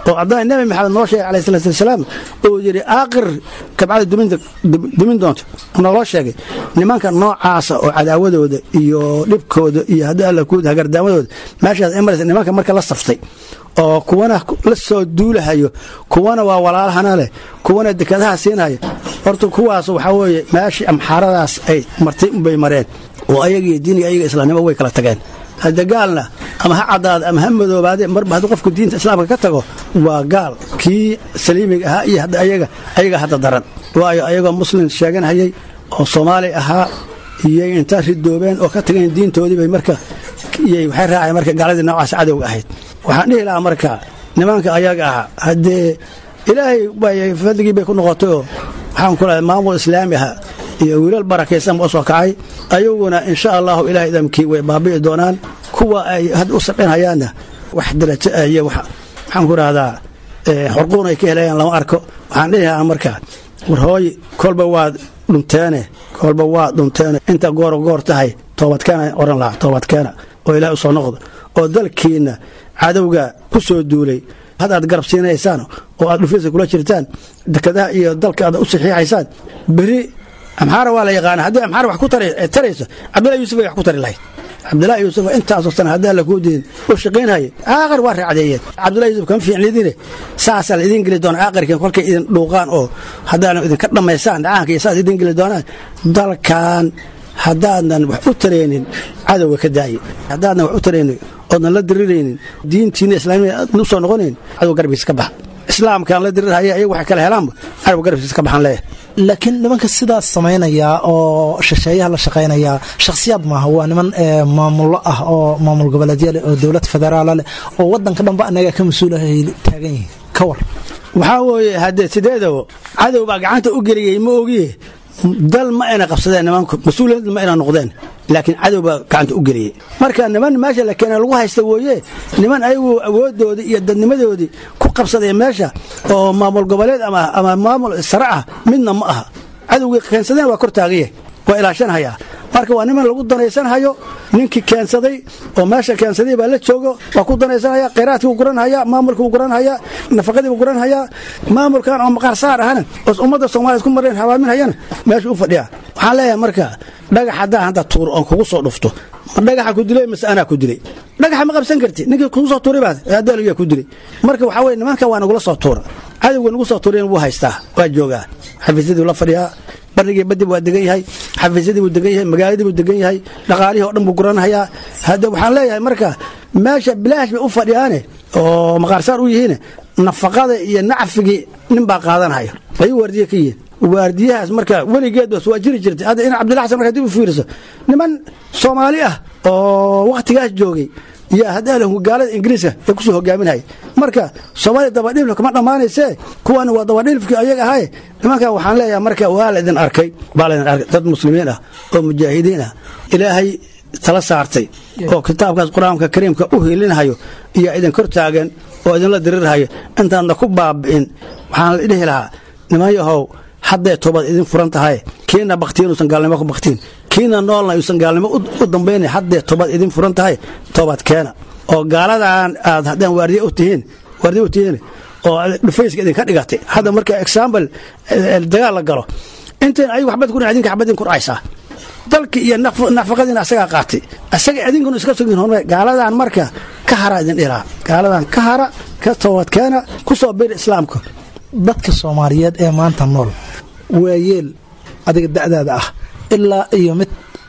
oo haddana nebi maxamed noo sheegay calayhi salaatu wasalaam oo yidhi aaqir kabcada duminta dumin doonto naloo sheegay nimanka noocaasa oo cadaawadooda iyo dhibkooda iyo haddii alla ku hagardaamadooda meeshaas emirates nimanka marka la saftay oo kuwana la soo duulahayo kuwana waa walaalahana leh kuwana dekadaha siinaya horta kuwaas waxaa weeye meeshii amxaaradaas ay martay unbay mareen oo ayagiiyo diiniga ayaga islaamnimo way kala tageen hadda gaalna ama ha caddaada ama ha madoobaade marba hadduu qofku diinta islaamka ka tago waa gaal kii saliimiga ahaa iyo hadda ayaga ayaga hadda daran waayo ayagoo muslim sheeganhayay oo soomaali ahaa iyay intaa ridoobeen oo ka tageen diintoodii bay marka iyay waxay raaceen marka gaaladii noocaas cadowga ahayd waxaan dhihi lahaa marka nimanka ayaga ahaa haddee ilaahay bay fadligii bay ku noqotay oo waxaan ku lehay maamul islaami aha iyo wiilal barakaysan ba u soo kacay ayaguna insha allahu ilahay idamkii way baabi'i doonaan kuwa ay had u sabcinhayaanna wax darajo ah iyo waxaan ku rahdaa xorquun ay ka helayaan lama arko waxaan dhihi lahaa marka war hooy kolba waad dhunteene kolba waad dhunteene inta gooro goor tahay toobadkeena oran lahaa toobadkeena oo ilahay u soo noqdo oo dalkiinna cadowga ku soo duulay had aad garab siinaysaan oo aad dhufyasa kula jirtaan dekadaha iyo dalka aad u saxiixaysaan beri amxaara waa la yaqaana haddii amxaara wax ku tarayso cabdillahi yuusuf ay wax ku tari lahayd cabdillahi yuusuf intaasoo sana haddii alla kuu diin u shaqaynhaya aaqar waa raacdeeyeen cabdillahi yuusuf kama fiicnidine saasaa la idiin geli doona aaqarkiin kolkay idin dhuuqaan oo haddaana idinka dhammaysaan dhacaanka iyo saas idiin geli doonaan dalkan haddaadan wax u taraynin cadowga ka daaye haddaadan wax u taraynin oodnan la diriraynin diintiina islaamiga aadna u soo noqonayn cadowga garbigiisa ka baxa islaamkaan la dirirhaya ayagu waxay kala helaanba cadowga garbigiisa ka baxan leeyahay laakiin nimanka sidaas samaynaya oo shisheeyaha la shaqaynaya shakhsiyaad maaha waa niman maamullo ah oo maamul goboleedya leh oo dowlad federaala leh oo wadanka dhanba anaga ka mas-uulahay taagan yihiin ka war waxaa weeye haddee sideedaba cadow baa gacanta u geliyey ma ogiye dal ma ayna qabsadeen nimanku mas-uuliyad ma ayna noqdeen laakiin cadow baa gacanta u geliyey marka niman meesha la keena lagu haysta wooye niman ayagu awoodoodii iyo dadnimadoodii ku qabsaday meesha oo maamul goboleed ama maamul sare ah midna ma aha cadowgii keensadeen waa kor taagaye waa ilaashanhayaa marka waa niman lagu danaysanhayo ninkii keensaday oo meesha keensaday baa la joogo waa ku danaysanhaya khayraadkii u guranhaya maamulkii u guranhaya nafaqadii u guranhaya maamulkan oo maqaar saar ahana oo ummadda soomaliya ku mareen hawaaminhayana meesha u fadhiya waxaan leeyahay marka dhagax haddaa hadda tuur oon kugu soo dhufto ma dhagaxa ku dilay mise anaa ku dilay dhagaxa ma qabsan karti ninkii kugu soo tuuray baad adaalyaa ku dilay marka waxaa weye nimanka waa nagula soo tuura cadowga nagu soo tuurayn wuu haystaa waa joogaa xafiisyadii la fadhiyaa barigii badib waa degan yahay xafiisyadii buu degan yahay magaaladii buu degan yahay dhaqaalihii o dhan buu guranhayaa hadda waxaan leeyahay marka meesha bilaash bay u fadhiyaane oo maqaarsaar u yihiin nafaqada iyo nacfigii nin baa qaadanhaya ayuu waardiye ka yihiin waardiyahaas marka weligeed bas waa jiri jirtay hadda in cabdilla xasan marka dib u fiiriso niman soomaali ah oo wakhtigaas joogay yaa haddaala gaalada ingiriiska ee kusoo hogaaminaya marka soomaaliya dabadhilifka kama dhammaanaysee kuwana waa dabadhilifkii ayaga ahaye nimanka waxaan leeyahay marka waa laydin arkay baa laydin arkay dad muslimiin ah oo mujaahidiin ah ilaahay tala saartay oo kitaabkaas qur-aanka kariimka u hilinhayo iyo idin kor taagan oo idinla dirirhayo intaadna ku baabi'in waxaan dhihi lahaa niman yahow hadday toobad idin furan tahay kiina baktiyin uusan gaalnimo ku baktiin kiina noolna uusan gaalnimo u dambayna haddee toobad idin furan tahay toobad keena oo gaaladan aad haddaan waardiye u tihiin waardiye u tihiin oo dhufayska idinka dhigatay hadda marka example dagaal la galo intayn ayagu waxbad ku idinka xabadin ku dhacaysaa dalki iyo nafaqadiina asagaa qaatay asaga idinkuna iska sugin hormar gaaladan marka ka hara idin dhilaa gaaladan ka hara ka toobad keena ku soo biri islaamka dadka soomaaliyeed ee maanta nool waa yeel adiga da'daada ah ilaa iyo mid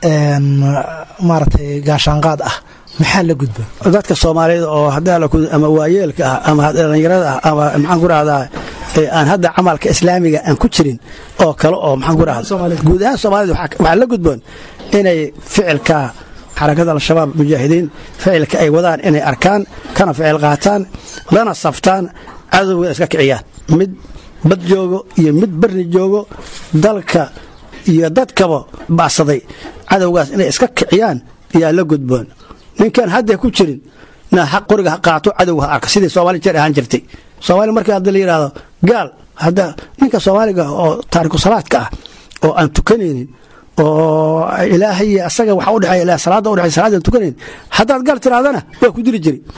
maaragtay gaashaanqaad ah maxaa la gudba dadka soomaaliyeed oo ama waayeelka ah ama dhallinyarada ah ama maxaan ku rahdaa aan hadda camalka islaamiga aan ku jirin oo kale oo maxaan ku rahda guud ahaan soomaalida waxaa la gudboon inay ficilka xarakada al-shabaab mujaahidiin ficilka ay wadaan inay arkaan kana ficil qaataan lana saftaan cadowga iska kiciyaan mid bad joogo iyo mid barni joogo dalka iyo dadkaba bacsaday cadowgaas inay iska kiciyaan yaa la gudboon ninkaan hadda ku jirin na xaq qoriga ha qaato cadowga ha arka sidii soomaali jeer ahaan jirtay soomaali markii hadda la yidhaahdo gaal hadda ninka soomaaliga oo taariku salaadka ah oo aan tukanaynin oo ilaahay asaga waxa udhexeeya ilaa salaada udhexeeya salaada aan tukanayn haddaad gaal tirahdana waa ku dili jiri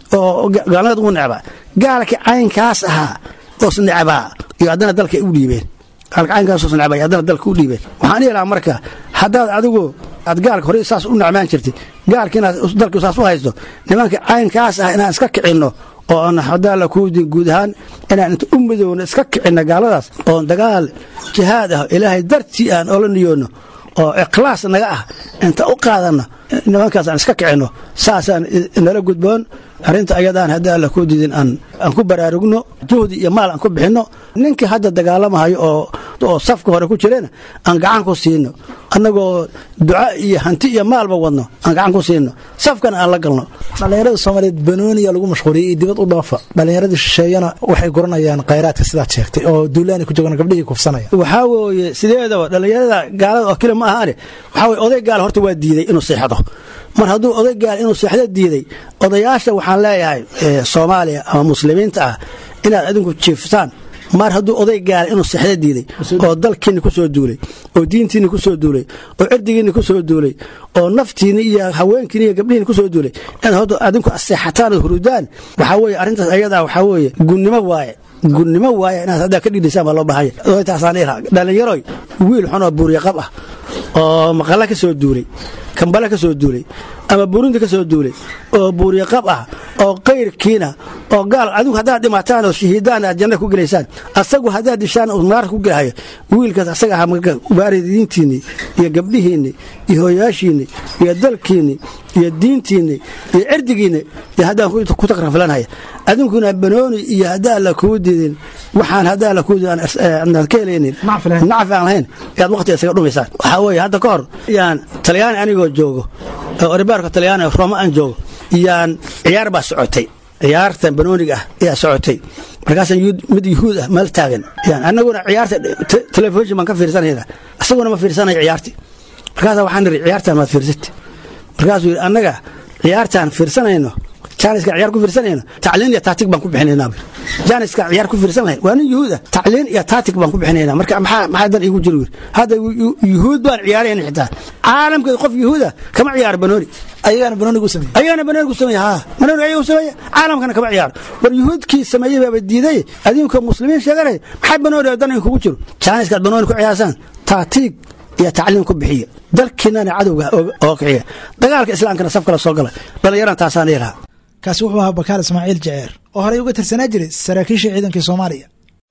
oo gaalnimada ugu necbaa gaalka caynkaas ahaa oos necbaa iyo haddana dalka u dhiibeen gaalka caynkaas oos necbaa iyo haddana dalka u dhiibeen waxaan dhihi lahaa marka haddaad adigu aad gaalka horey saas u necmaan jirtay gaalka inaad dalka saas u haysto nimanka caynkaas ah inaan iska kicinno oo aan hadaa la kuudin guud ahaan inaan inta u midowno iska kicinno gaaladaas oon dagaal jihaad ah ilaahay dartii aan ola niyoonno oo ikhlaas naga ah inta u qaadanno nimankaas aan iska kicinno saasaan nala gudboon arrinta ayadaan haddii alla kuu didin aan ku baraarugno juhdi iyo maal aan ku bixinno ninkii hadda dagaalamahayo oo oo safka hore ku jirena aan gacan ku siino annagoo duca iyo hanti iyo maalba wadno aan gacan ku siino safkana aan la galno dhallinyarada soomaaliyeed banooniya lagu mashquuliyay iyo dibad u dhoofa dhallinyaradii shisheeyana waxay guranayaan khayraadka sidaad sheegtay oo duulaani ku joogaan gabdhihii kufsanaya waxaa weeye sideedaba dhallinyarada gaalada oo kale ma ahaane waxaa weye oday gaal horta waa diiday inuu seexdo mar hadduu oday gaal inuu seexdo diiday odayaasha waxaan leeyahay soomaaliya ama muslimiinta ah inaad adinku jiiftaan mar hadduu oday gaala inuu seexdo diiday oo dalkiinni ku soo duulay oo diintiinni ku soo duulay oo cirdigiinni ku soo duulay oo naftiinni iyo haweenkiinni iyo gabdhihiinni ku soo duulay inaad hadda adinku seexataan oo hurudaan waxaa weeye arrintaas ayadaa waxaa weeye gunnimo waaye gunnimo waaye inaad haddaa ka dhidhisaan baa loo bahanya odaytaasaan iha dhallinyaroy wiil xun oo buuryaqab ah oo maqalla ka soo duulay kambale ka soo duulay ama burundi ka soo duulay oo buuryaqab ah oo kayrkiina oo gaal adigu haddaad dhimataan oo shahiidaan aad janna ku gelaysaan asagu haddaad dishaan uu naarka ku gelahayo wiilkaas asaga aha waaridiintiinni iyo gabdhihiinni iyo hooyaashiinni iyo dalkiinni iyo diintiinni iyo cirdigiinni iyo haddaan ku takraflanhaya adinkuna banooni iyo haddaan la kuu didin waxaan haddaan la kuu didin aan ka helaynin nacfi aan lahayn ayaad waqti isaga dhumaysaan waxaa weeye hadda ka hor yaan talyaani anigoo joogo oribaarka talyaani rooma aan joogo yaan ciyaar baa socotay ciyaartan banooniga ah ayaa socotay markaasaan mid yuhuud ah meel taagan yan annaguna ciyaarta telefishin baan ka fiirsanayna isaguna ma fiirsanayo ciyaarti markaasa waxaan niri ciyaartaan maad fiirsati markaasuu yidhi annaga ciyaartaan fiirsanayno jaaniska ciyaar ku fiirsanayno tacliin iyo taatig baan ku bixinaynaa jaaniska ciyaar ku fiirsan lahayn waa nin yuhuud ah tacliin iyo taatig baan ku bixinaynaa marka maxaa maxaa dan iigu jiri hadda yuhuud baan ciyaarayna xitaa caalamka qof yuhuud ah kama ciyaaro banooni ayagaana banoonigu sameeyey ayagana banoonigu sameeye haa banooni ayagu sameeye caalamkana kama ciyaaro war yuhuudkii sameeyey baaba diiday adinka muslimiin sheeganaya maxaa banooni dan kugu jiro jaaniskaad banooni ku ciyaarsaan taatiig iyo tacliim ku bixiya dalkiinana cadowga oo kiciya dagaalka islaamkana saf kala soo gala dhallinyaran taasaan ilaha kaasi wuxuu ahaa bakaal ismaaciil jaceer oo horey uga tirsanaa jiray saraakiisha ciidankii soomaaliya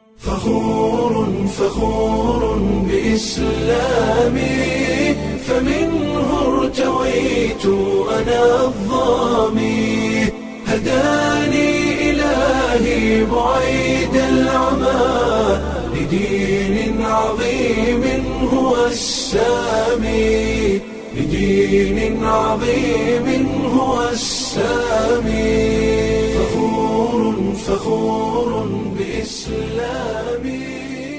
فخور فخور بإسلامي فمنه ارتويت أنا الظامي هداني إلهي بعيد العمى لدين عظيم هو السامي لدين عظيم هو السامي فخور فخور بإسلامي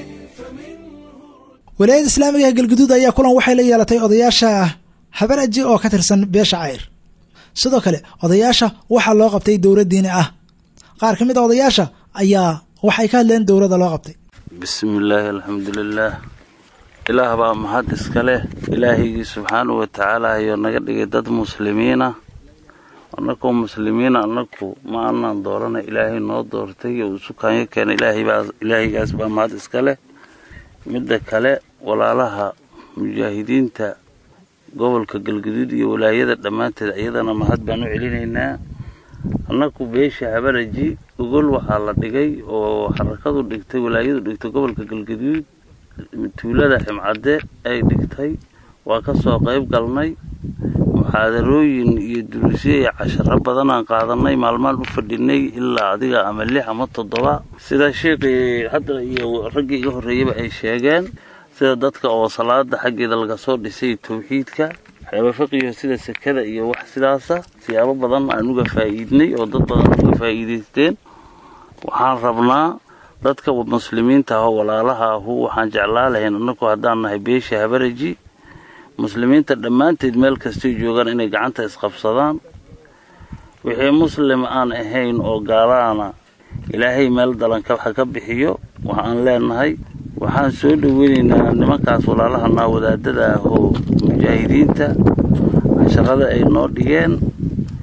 walaayada islaamiga ee galguduud ayaa kulan waxay la yeelatay odayaasha habaraji oo ka tirsan beesha cayr sidoo kale odayaasha waxaa loo qabtay dowlad diini ah qaar ka mid a odayaasha ayaa waxay ka hadleen dowladda loo qabtay bismillaahi alxamdulilaah ilaah baa mahad iska leh ilaahigii subxaanahu wa tacaala ayuu naga dhigay dad muslimiina annakoo muslimiina annaku ma anaan doorana ilaahay noo doortay oo usukaanyo keena ilaahigaas baa mahad iska leh midda kale walaalaha mujaahidiinta gobolka galguduud iyo walaayada dhammaanteed iyadana mahad baan u celinaynaa annaku beesha habaraji ogol waxaa la dhigay oo xarakadu dhigtay walaayadu dhigtay gobolka galguduud tuulada ximcadde ay dhigtay waa ka soo qayb galnay muxaadarooyin iyo duruusyo iyo casharo badanaan qaadanay maalmaan u fadhinay ilaa adiga ama lix ama toddoba sida sheikii hadda iyo raggii iga horreeyaba ay sheegeen sida dadka oo salaada xaggeeda laga soo dhisay tawxiidka waxyaaba fiqiyo sida sekada iyo wax sidaasa siyaabo badan aan uga faa'iidnay oo dad badan uga faa'iidaysteen waxaan rabnaa dadka muslimiinta ah oo walaalaha ahu waxaan jeclaa lahayn annagu haddaan nahay beesha habaraji muslimiinta dhammaanteed meel kastay joogaan inay gacanta isqabsadaan wixii muslim aan ahayn oo gaalaana ilaahay meel dalanka waxa ka bixiyo waxaan leenahay waxaan soo dhoweynaynaa nimankaas walaalahanaa wadaadada ah oo mujaahidiinta casharada ay noo dhigeen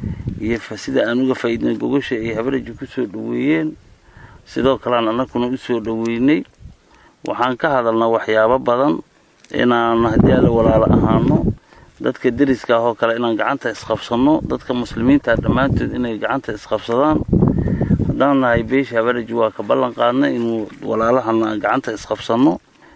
iyo sida aan uga faa'iidnay gogosha ay habaraji ku soo dhoweeyeen sidoo kalean annaguna u soo dhoweynay waxaan ka hadalnaa waxyaabo badan inaan haddii alle walaalo ahaano dadka deriska ah oo kale inaan gacanta isqabsanno dadka muslimiinta dhammaantood inay gacanta isqabsadaan haddaan nahay beesha habaraji waa ka ballan qaadnay inuu walaalahana aan gacanta isqabsanno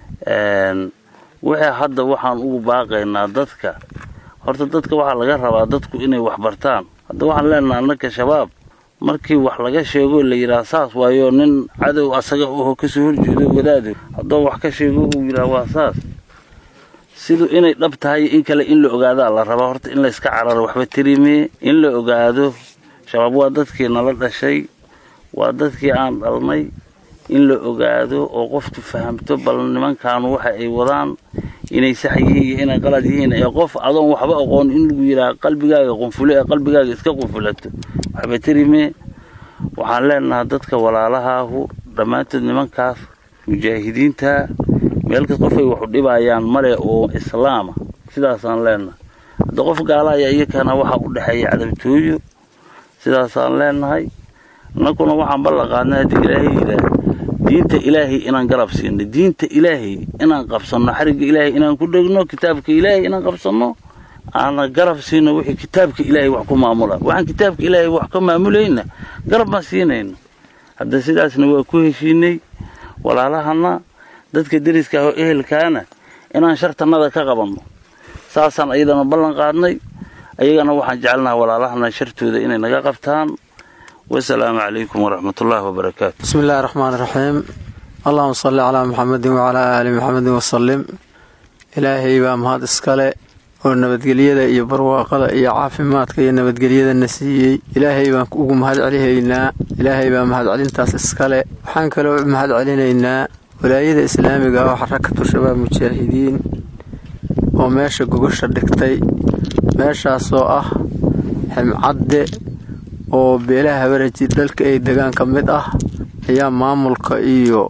wixii hadda waxaan ugu baaqaynaa dadka horta dadka waxaa laga rabaa dadku inay wax bartaan hadda waxaan leenaha annaka shabaab markii wax laga sheego la yidhaha saas waayo nin cadow asaga oho kasoo horjeedo wadaado haddoo wax ka sheego uu yidhaha waa saas sidu inay dhab tahay in kale in la ogaadaa la rabaa horta in layska cararo waxba tirimee in la ogaado shabaab waa dadkii nala dhashay waa dadkii aan dhalnay in la ogaado oo qoftu fahamto bal nimankaanu waxa ay wadaan inay sax yihiin iyo inay qalad yihiin ee qof adoon waxba aqoon in lagu yidhaha qalbigaaga qunfulo ee qalbigaaga iska qunfulato waxba tirimee waxaan leenahaa dadka walaalahaahu dhammaantood nimankaas mujaahidiinta meelkas qofay waxu dhibayaan male oo islaama sidaasaan leenahay hadda qof gaalaya iyakana waxaa u dhexeeya cadabtooyo sidaasaan leenahay annaguna waxaan ballan qaadnay haddii ilaahay yidhaah diinta ilaahay inaan garab siino diinta ilaahay inaan qabsanno xarigga ilaahay inaan ku dhegno kitaabka ilaahay inaan qabsanno aana garab siino wixii kitaabka ilaahay wax ku maamula waxaan kitaabka ilaahay wax ka maamulayna garab ma siinayno hadda sidaasna waa ku heshiinay walaalahana dadka deriska ah oo ehelkaana inaan shartannada ka qabanno saasaan ayadana ballan qaadnay ayagana waxaan jecelnaha walaalahana shartooda inay naga qabtaan wasalaamu calaykum waraxmatullaahi wabarakaatu bismi illaahi raxmaan raxiim allahuma salli calaa muxamedin wacalaa aali muxamedin wasalim ilaahay baa mahad iskale oo nabadgelyada iyo barwaaqada iyo caafimaadka iyo nabadgelyadana siiyey ilaahay baan ugu mahad celihaynaa ilaahay baa mahadcelintaas iskale waxaan kaloo mahad celinaynaa walaayada islaamiga ah oo xarakatu shabaab mujaahidiin oo meesha gogosha dhigtay meeshaasoo ah ximcadde oo beelaha habaraji dhalka ay degaan ka mid ah ayaa maamulka iyo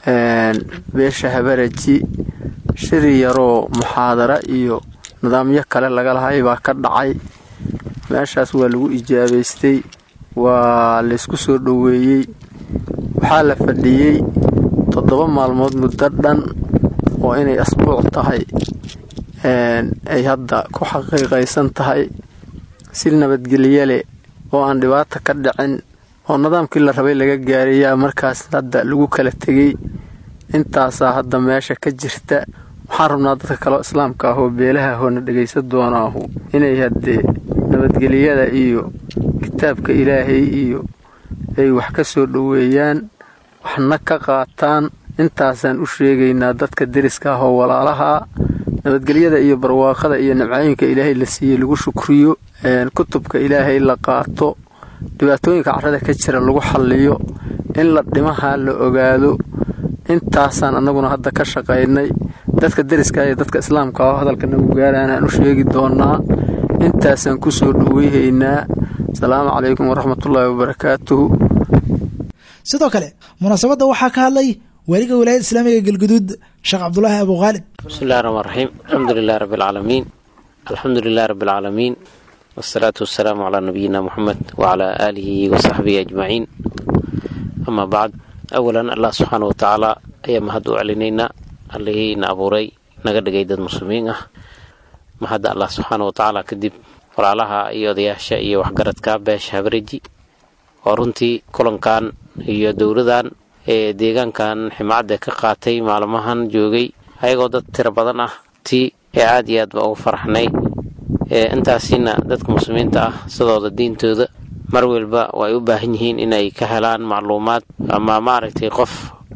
beesha habaraji shiri yaroo muxaadara iyo nidaamyo kale laga lahay baa ka dhacay meeshaas waa lagu ijaabaystay waa laysku soo dhoweeyey waxaa la fadhiyey toddoba maalmood muddo dhan oo inay asbuuc tahay ay hadda ku xaqiiqaysan tahay si nabadgelye leh oo aan dhibaata ka dhicin oo nidaamkii la rabay laga gaarayaa markaas hadda lagu kala tegey intaasaa hadda meesha ka jirta waxaan rabnaa dadka kaleo islaamka ah oo beelaha hoona dhegaysa doonaahu inay haddee nabadgelyada iyo kitaabka ilaahay iyo ay wax ka soo dhoweeyaan waxna ka qaataan intaasaan u sheegaynaa dadka deriska ah oo walaalaha nabadgelyada iyo barwaaqada iyo nabcooyinka ilaahay la siiyey lagu shukriyo kutubka ilaahay la qaato dhibaatooyinka carrada ka jira lagu xalliyo in la dhimaha la ogaado intaasaan annaguna hadda ka shaqaynay dadka deriska iyo dadka islaamka oo hadalka nagu gaaraan aan u sheegi doonaa intaasaan ku soo dhoweyhaynaa asalaamu calaykum waraxmatullaahi wabarakaatuhu sidoo kale munaasabadda waxaa ka hadlay waaliga wilaayada islaamiga galguduud sheekh cabdulaahi abu khaalid bismillahi raxmaan raxiim alxamdu lilahi rabbi alcaalamiin alxamdu lilahi rabbi alcaalamiin wasalaatu wasalaamu calaa nabiyina muxamed wacalaa aalihi wasaxbihi ajmaciin amaa bacd awalan allah subxaana wa tacaala ayaa mahad u celinaynaa allihii na abuuray naga dhigay dad muslimiin ah mahadda allah subxaana wa tacaala kadib walaalaha iyo odayaasha iyo waxgaradka beesha habareji oo runtii kulankan iyo dowladan ee deegaankan ximacadda ka qaatay maalmahan joogay ayagoo dad tiro badan ah ti ee aad iyo aad ba ugu faraxnay intaasina dadka muslimiinta ah sidooda diintooda mar walba way u baahan yihiin inay ka helaan macluumaad ama maaragtay qof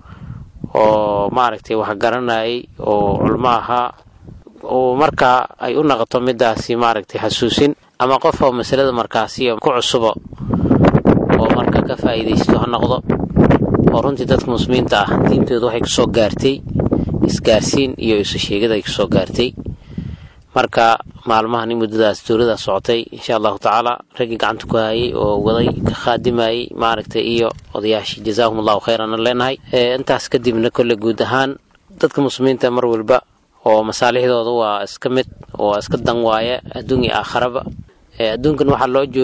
oo maaragtay wax garanayay oo culmo ahaa oo markaa ay u naqoto midaasi maaragtay xasuusin ama qof oo masalada markaasi ku cusubo oo marka ka faa'iidaysto ha noqdo oo runtii dadka muslimiinta ah diintooda waxay kusoo gaartay isgaarsiin iyo isu sheegid ay kusoo gaartay marka maalmahan muddadaas dowlada socotay insha allahu tacaala raggii gacanta ku hayay oo waday ka khaadimayay maaragtay iyo odayaashii jazaahum allahu khayran aan leenahay intaas kadibna kolle guud ahaan dadka muslimiinta mar walba oo masaalixdooda waa iska mid oo iska dan waaya adduun iyo aakharaba adduunkan waxaa loo joogaa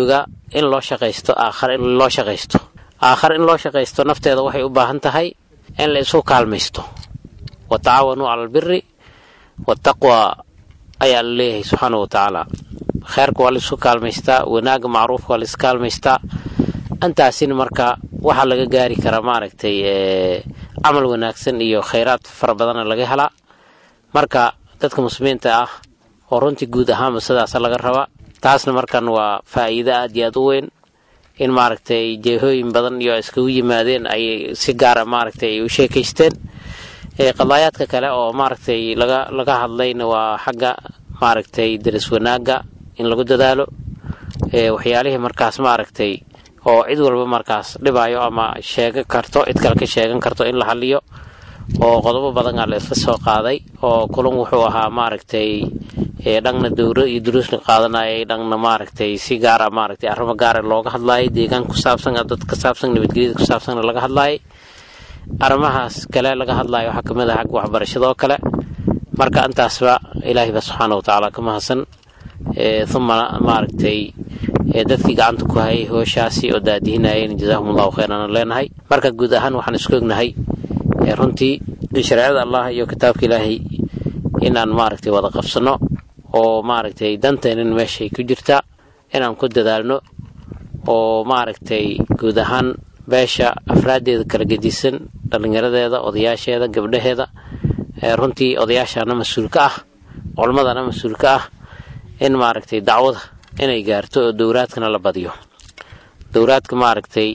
in loo shaqaysto aakhare in loo shaqaysto aakhare in loo shaqaysto nafteeda waxay u baahan tahay in la isu kaalmaysto wa tacaawanuu cala albiri wataqwa ayaa la leeyahay subxaana wa tacaala kheerka waa la isu kaalmaystaa wanaagga macruufka waa la is kaalmaystaa intaasina marka waxaa laga gaari karaa maaragtay camal wanaagsan iyo khayraad fara badana laga helaa marka dadka muslimiinta ah oo runtii guud ahaanba sidaasa laga rabaa taasna markan waa faa'iido aad iyo aad u weyn in maaragtay jeehooyin badan iyo iskugu yimaadeen ayay si gaara maaragtay ay u sheekaysteen qadaayaadka kale oo maaragtay laga laga hadlayna waa xagga maaragtay daris wanaagga in lagu dadaalo waxyaalihii markaas maaragtay oo cid walba markaas dhibaayo ama sheegan karto cid kale ka sheegan karto in la haliyo oo qodobo badan aa la isla soo qaaday oo kulan wuxuu ahaa maaragtay dhangna dowro iyo duruusna qaadanayay dhangna maaragtay si gaara maaragtay arrimo gaara looga hadlaayay deegaan ku saabsan dad ka saabsan nabadgelyada ku saabsanna laga hadlaayay arrimahaas kale laga hadlaayo waxaa kamid ah xagga waxbarashada oo kale marka intaasba ilaahay ba subxaana wa tacaala ka mahadsan uma maaragtay dadkii gacanta ku hayay hooshaasi oo daadihinayeen jazaahum allahu khayran aan leenahay marka guud ahaan waxaan isku ognahay runtii in shareecada allah iyo kitaabka ilaahay inaan maaragtay wada qabsano oo maaragtay danteenin meeshay ku jirtaa inaan ku dadaalno oo maaragtay guud ahaan beesha afraaddeeda kala gedisan dhallinyaradeeda odayaasheeda gabdhaheeda runtii odayaashana mas-uulka ah culmadana mas-uulka ah in maaragtay dacwada inay gaarto oo dowraadkana la badiyo dowraadka maaragtay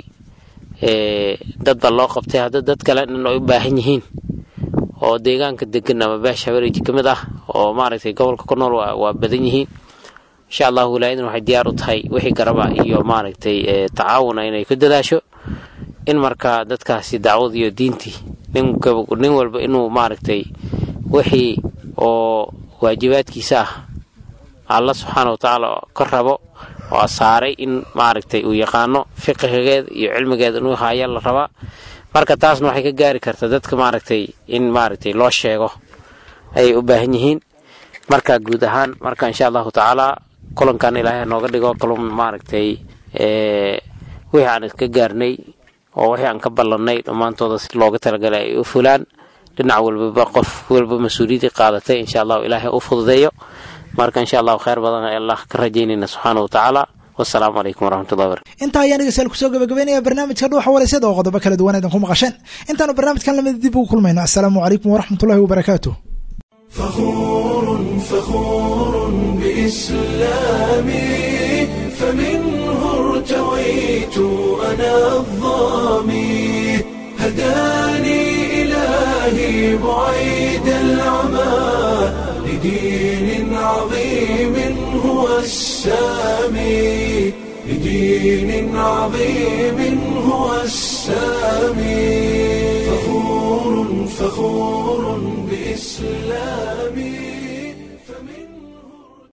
dad baa loo qabtay hadda dad kale in ay u baahan yihiin oo deegaanka degan ama beesha habereji ka mid ah oo maaragtay gobolka ku nool waa badan yihiin insha allahu wilaayadan waxay diyaar u tahay wixii garaba iyo maaragtay tacaawuna inay ku dadaasho in marka dadkaasi dacwad iyo diintii nin walba inuu maaragtay wixii oo waajibaadkiisa ah alla subxaana wa tacaala ka rabo oo saaray in maaragtay uu yaqaano fiqigeeda iyo cilmigeeda inuu haya la rabaa marka taasna waxay ka gaari kartaa dadka maaragtay in maaragtay loo sheego ayay u baahan yihiin marka guud ahaan marka insha allahu tacaala kulankan ilaahay nooga dhigo kalun maaragtay wixii aan iska gaarnay oo wixii aan ka ballannay dhammaantooda si looga talagalay ay u fulaan dhinac walbaba qof walba mas-uuliyaddii qaadatay insha allahu ilaahay u fududeeyo marka insha allahu khayr badan ee allah ka rajaynayna subxaana wa tacaala wasalaamu calaykum waraxmatullahi barakatu intaa ayaan dhegeystayaal kusoo gabagabeynaya barnaamijka dhuuxa walaysada oo qodobo kala duwan aydan ku maqasheen intaanu barnaamijkan lamid dib ugu kulmayno assalaamu calaykum waraxmatullahi wabarakaatu فخور فخور بإسلامي فمنه ارتويت أنا الظامي هداني إلهي بعيد العمى لدين عظيم هو السامي لدين عظيم هو السامي فخور فخور بإسلام